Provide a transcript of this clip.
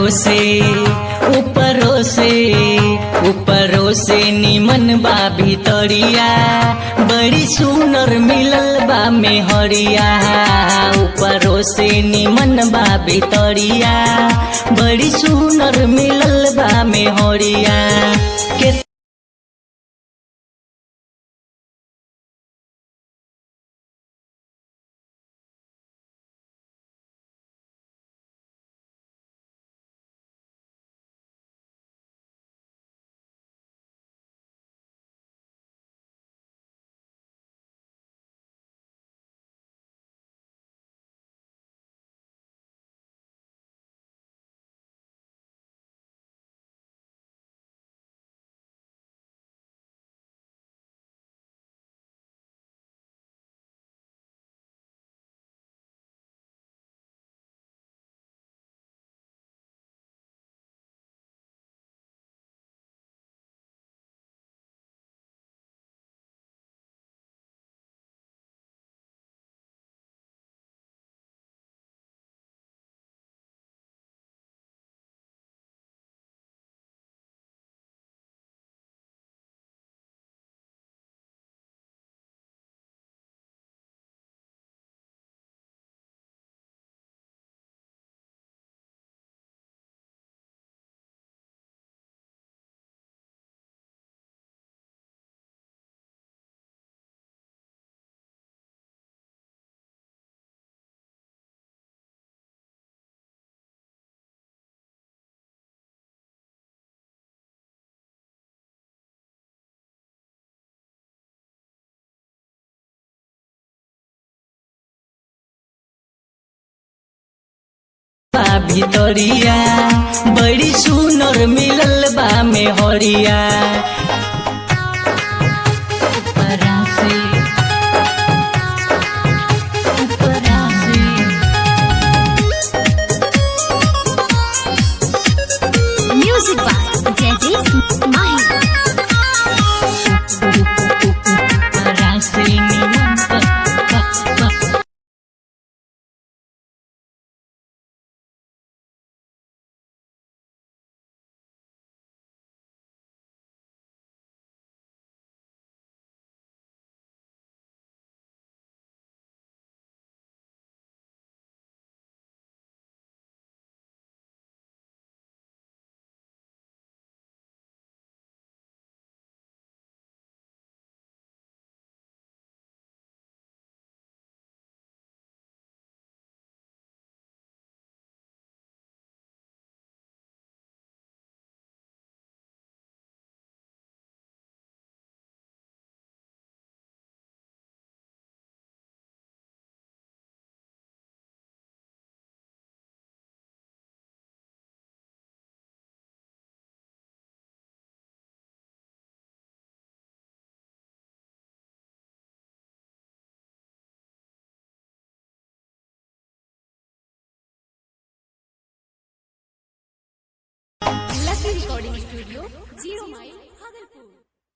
ऊपरों से ऊपरों से ऊपरों से निमन बा भितरिया बड़ी सुनर मिलल बा मेहरिया ऊपरों से निमन बा भितरिया बड़ी सुनर मिलल बा मेहरिया के बा भितरिया बड़ी सुनर मिलल बा मेहरिया ऊपरा से ऊपरा से Music by Jaideep Mahi. ऊपरा से निमन बा बा बा Lucky Recording Studio, Zero Mile,